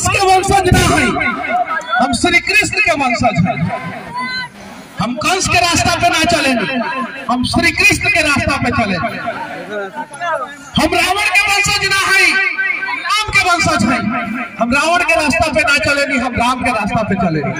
कंस के वंशज ना है हम श्री कृष्ण के वंशज हैं हम कंस के रास्ता पे ना चलेंगे हम श्री कृष्ण के रास्ता पे चलेंगे हम रावण के वंशज ना है राम के वंशज हैं हम रावण के रास्ता पे ना चलेंगे हम राम के रास्ता पे चलेंगे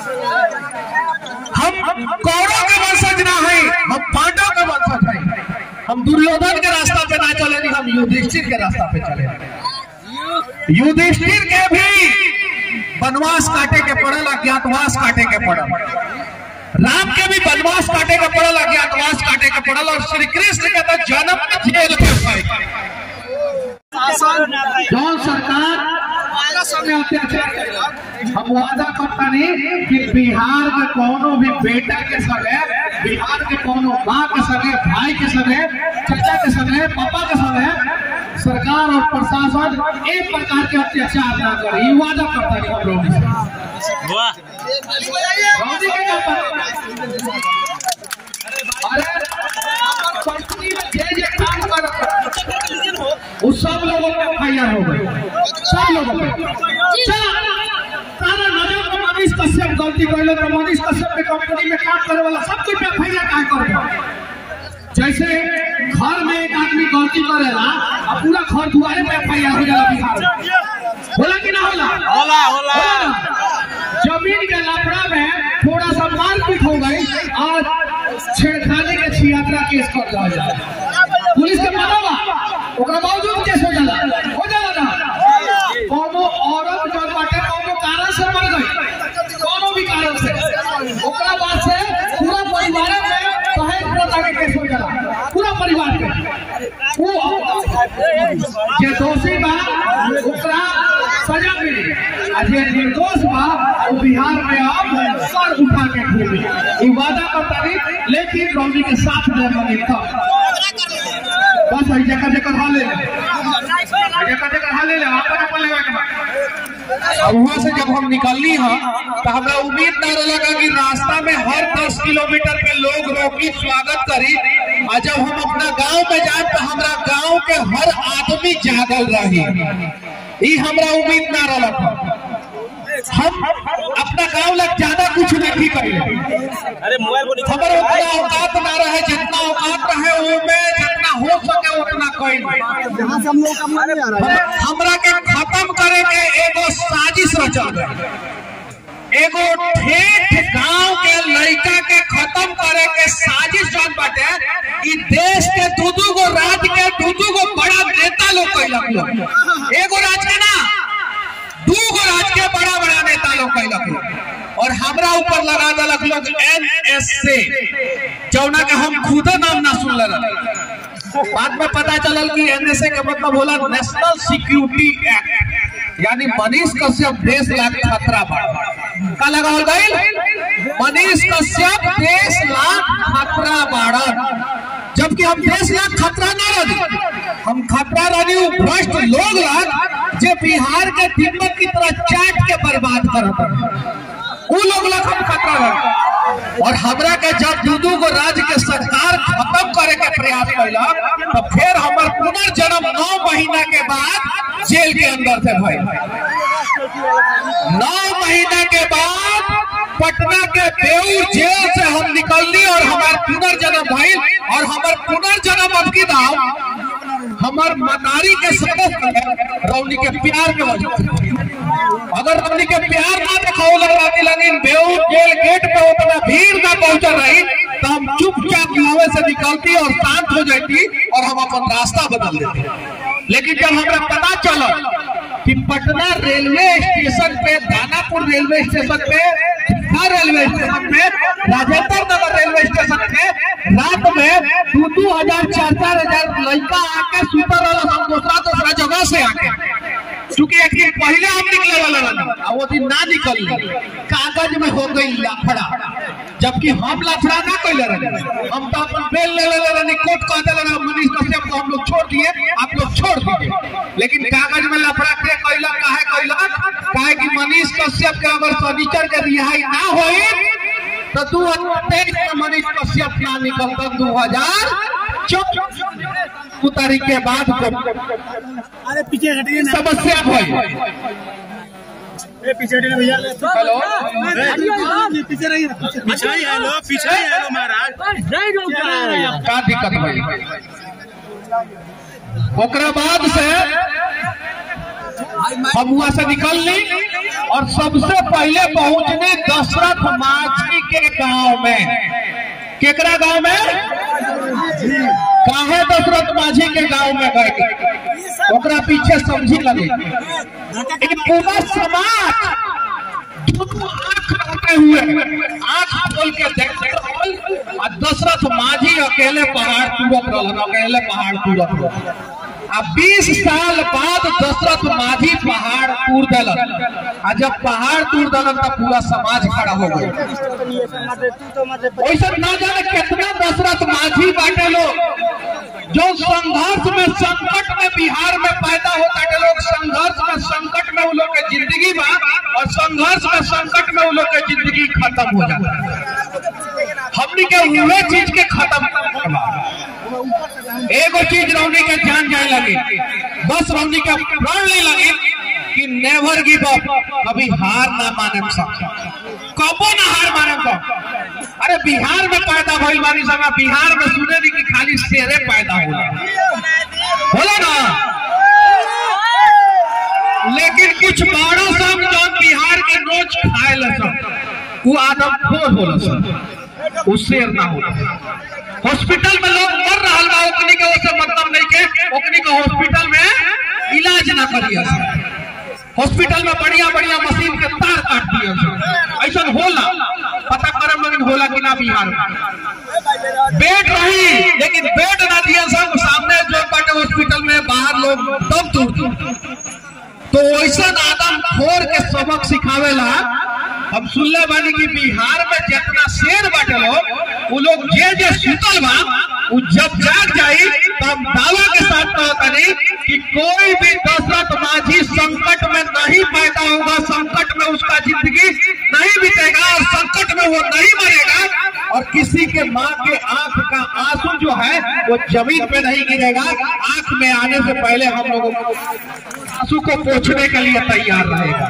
हम कौरव के वंशज ना है हम पांडव के वंशज हैं हम दुर्योधन के रास्ता पे ना चलेंगे हम युधिष्ठिर के रास्ता पे चलेंगे युधिष्ठिर के भी वनवास काटे के पड़ल अज्ञातवास काटे के पड़ल राम के भी वनवास काटे के पड़ल अज्ञातवास काटे के पड़ल और श्री कृष्ण के तो जन्म में जेल के भाई जौन सरकार में अत्याचार करेला। हम वादा करता नहीं कि बिहार के कोनो भी बेटा के संगे बिहार के कोनो माँ के संगे भाई के संगे चाचा के संगे पापा के संगे सरकार और प्रशासन एक प्रकार के अत्याचार ना करे ये वादा करता नहीं हम लोग वाह गांधी के क्या पता? अरे कंपनी में जे जे काम कर उस सब लोगों पे एफ हो गई सब लोगों पे चला तारा नजर में मनीष कश्यप गलती कर ले तो मनीष कश्यप के कंपनी में काम करे वाला सब कोई पे एफ आई आर कर जैसे घर में एक आदमी गलती करेला और पूरा घर दुआरे पे एफ आई आर हो जाला बिहार में होला कि ना होला होला होला होला ना? जमीन के लफड़ा में थोड़ा सा मारपीट हो गई और छेड़खानी के छियात्रा केस कर दिया जाए पुलिस के पता बा ओकरा बावजूद केस हो जाला हो जाला ना कोनो औरत जो बाटे कोनो कारण से मर गई कोनो भी कारण से ओकरा बाद से पूरा परिवार में दहेज प्रथा के केस हो जाला पूरा परिवार के वो जे दोषी बा ओकरा सजा मिली आ जे निर्दोष बा वो बिहार में अब सर उठा के घूमी ई वादा करता नहीं लेकिन रौनी के साथ में बने तब बस वही जगह जगह हाल ले ले जगह जगह हाल ले ले अपन अपन लेवे के बा और वहां से जब हम निकलनी है तो हमरा उम्मीद ना लगा कि रास्ता में हर 10 किलोमीटर पे लोग रोकी स्वागत करी और जब हम अपना गांव में जाए तो हमरा गांव के हर आदमी जागल रही ई हमरा उम्मीद ना रहा हम अपना गांव लग ज्यादा कुछ नहीं करी अरे मोबाइल को निकाल हमारे उतना औकात ना रहे जितना औकात रहे वो में जितना हो सके उतना कोई यहाँ से हम लोग का मन नहीं आ रहा है हमरा के खत्म करे के एगो साजिश रचल गई। एगो ठेठ गांव के लड़का के खत्म करे के साजिश जौन बाटे ई देश के दू दू गो राज्य के दू दू गो बड़ा नेता लोग कैलक लोग एगो राज्य के ना दू गो राज्य के बड़ा बड़ा नेता लोग कैलक लोग और हमरा ऊपर लगा देलक लोग एनएसए जौना के हम खुद नाम ना सुन रहे बाद में पता चलल कि एनएसए के मतलब होला नेशनल सिक्योरिटी एक्ट यानी मनीष कश्यप देश ला खतरा बा का लगावल गईल मनीष कश्यप देश ला खतरा बाड़न जबकि हम देश ला खतरा ना रही हम खतरा रही उ भ्रष्ट लोग ला जे बिहार के दीपक की तरह चाट के बर्बाद करत हैं। उ लोग ला हम खतरा रही और हमरा के जब दू दू गो राज्य के सरकार खत्म करे के प्रयास कैलक तो फिर हमर पुनर्जन्म नौ महीना के बाद जेल के अंदर से भइल नौ महीना के बाद पटना के बेऊर जेल से हम निकलनी और हमार पुनर्जन्म भइल और हमार पुनर्जन्म अब की दाम हमार मनारी के सदस्य रौनी के प्यार के वजह से अगर रौनी के प्यार ना दिखाओ लगवाती लेकिन बेऊर जेल गेट पे उतना भीड़ ना पहुंचल रही तो हम चुपचाप गाँव से निकलती और शांत हो जाती और हम अपन रास्ता बदल देते लेकिन जब हमरा पता चला कि पटना रेलवे स्टेशन पे दानापुर रेलवे स्टेशन पे हर रेलवे स्टेशन पे राजेंद्र नगर रेलवे स्टेशन पे रात में दो दो हजार चार चार हजार लड़का आके सुतर वाला हम दूसरा दूसरा जगह से आके चूंकि एक दिन पहले हम निकले वाला रहनी और वो दिन ना निकल कागज में हो गई लफड़ा जबकि हम लफड़ा ना कैले रहे हम तो अपन बेल ले ले रहनी कोर्ट कह दिले रहे मनीष कश्यप को हम लोग छोड़ दिए आप लोग छोड़ दीजिए लेकिन कागज में लफड़ा के कैला काहे कैला काहे कि मनीष कश्यप के अगर फर्नीचर के रिहाई ना होई तो दू हजार तेईस में मनीष कश्यप ना निकलता दू हजार चौबीस तारीख के बाद अरे पीछे हटिए ना समस्या भई हेलो पीछे रहिए पीछे ही है लो पीछे ही है लो महाराज का दिक्कत भाई ओकरा बाद से हम वहां से निकल ली और सबसे पहले पहुंचनी दशरथ माझी के गांव में केकरा गांव में काहे दशरथ माझी के गांव में गए ओकरा पीछे समझी लगे लेकिन पूरा समाज दोनों आंख रखे हुए आंख खोल के देखते रहल आ दशरथ माझी अकेले पहाड़ तुरत रहल अकेले पहाड़ तुरत रहल आ 20 साल बाद दशरथ माझी पहाड़ तूर देलन आ जब पहाड़ तूर देलन तब पूरा समाज खड़ा हो गया वैसे ना जाने कितना दशरथ माझी बाटे लोग जो संघर्ष में संकट में बिहार में पैदा होता के लोग संघर्ष में संकट में वो लोग के जिंदगी बा और संघर्ष में संकट में वो लोग के जिंदगी खत्म हो जाता हमनी के उहे चीज के खत्म करवा एगो चीज रौनी के जान जाए लगी बस रौनी के प्राण ले लगी कि नेवर गिव अप कभी हार ना माने सब कबो ना हार माने सब अरे बिहार में पैदा भइल बानी सब बिहार में सुने नी कि खाली शेरे पैदा होला होला ना लेकिन कुछ बारह सब जो बिहार के रोज खाए ल सब वो आदम खोर होला सब वो शेर ना होला हॉस्पिटल में लोग मर रहा बा ओकनी के ओसे मतलब नहीं के ओकनी के हॉस्पिटल में इलाज ना करिए हॉस्पिटल में बढ़िया बढ़िया मशीन के तार काट दिए ऐसा होला पता करे मगन होला कि ना बिहार में बेड रही लेकिन बेड ना दिया सब सामने जो बाटे हॉस्पिटल में बाहर लोग दम तोड़ तो वैसा आदम खोर के सबक सिखावेला हम सुनले बानी कि बिहार में जितना शेर बाटे लोग वो लोग जे जे सुतल बा वो जब जाग जाई तो हम दावा के साथ कहतनी कि कोई भी दशरथ माझी संकट में नहीं पैदा होगा संकट में उसका जिंदगी नहीं बीतेगा और संकट में वो नहीं मरेगा और किसी के माँ के आंख का आंसू जो है वो जमीन पे नहीं गिरेगा आंख में आने से पहले हम लोगों को आंसू को पोछने के लिए तैयार रहेगा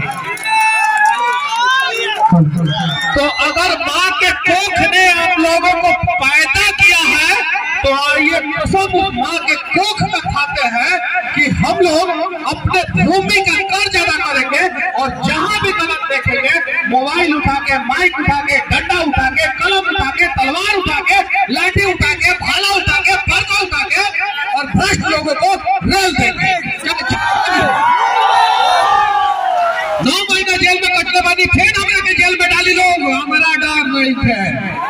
तो अगर माँ के कोख ने आप लोगों को पैदा किया है तो ये कसम उस माँ के कोख में खाते हैं कि हम लोग अपने भूमि का कर्ज अदा करेंगे और जहाँ भी गलत देखेंगे मोबाइल उठा के माइक उठा के डंडा उठा के कलम उठा के तलवार उठा के लाठी उठा के भाला उठा के फरका उठा के और भ्रष्ट लोगों को रेल देंगे नौ महीना जेल में कटने वाली फिर हमरा के जेल में डाली लोग हमारा डर नहीं है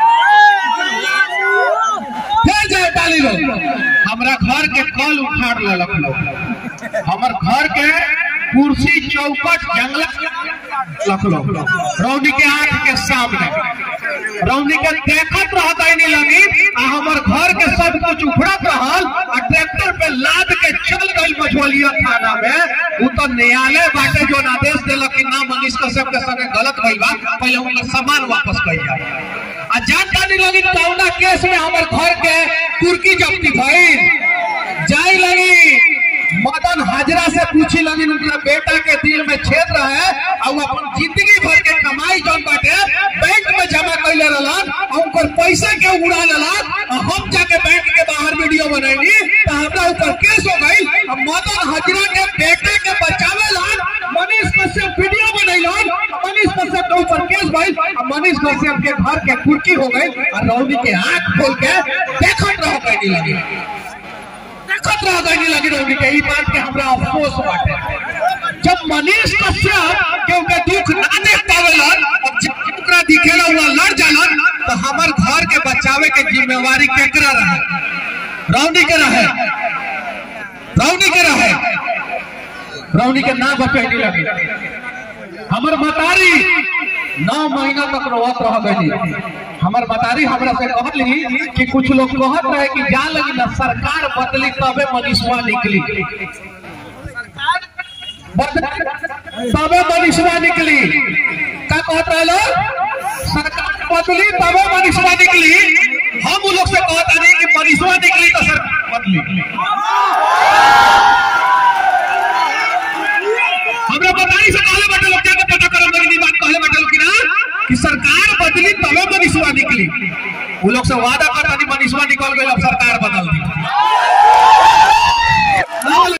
फिर जेल डाली लोग हमरा घर के कल उखाड़ लेलक लोग हमर घर के कुर्सी चौकट जंगला लख लोग रौनी के आंख के सामने रौनी के देखत रहत ही नहीं लगी आ हमर घर के सब कुछ उखड़त रहल आ ट्रैक्टर पे लाद के चल गई मझोलिया थाना में उ तो न्यायालय बाटे जो आदेश देलक कि ना मनीष कश्यप के संगे गलत भइल बा पहले उनका सामान वापस कइल जाए आ जानता नहीं लगी कौना केस में हमर घर के कुर्की जब्ती भइल जाई लगी मदन हाजरा से पूछी लगी उनका बेटा के दिल में छेद रहे और अपन जिंदगी भर के कमाई जौन बाटे बैंक में जमा कैले रहलन और उनकर पैसे के उड़ा लेलन और हम जाके बैंक के बाहर वीडियो बनैनी तो हमरा ऊपर केस हो गई और मदन हाजरा के बेटे के बचावे लन मनीष कश्यप वीडियो बनैलन मनीष कश्यप के ऊपर केस भइल और मनीष कश्यप के घर के कुर्की हो गई और रौनी के आंख खोल के देखत रह गई लगी देखत रह गई लगी रौनी के ई बात के हमरा अफसोस बाटे जब मनीष कश्यप के उनके दुख ना देख पावेलन और जब ओकरा दिखेला हुआ लड़ जालन तो हमर घर के बचावे के जिम्मेवारी केकरा रहे रौनी के रहे रौनी के रहे रौनी के नाम पर पहनी लगी हमर मतारी नौ महीना तक रोवत रह गई हमर मतारी हमरा से कहली कि कुछ लोग कहत रहे कि जा लगी ना सरकार बदली तबे मनीषवा निकली बदली तबे मनीषवा निकली का कहत रहे लोग सरकार बदली तबे मनीषवा निकली हम उ लोग से कहत नहीं कि मनीषवा निकली तो सरकार बदली हमरा बताई से कहले बटे लोग जाके पता कर निकली वो लोग से वादा करता नहीं मनीषवा निकल गई अब सरकार बदल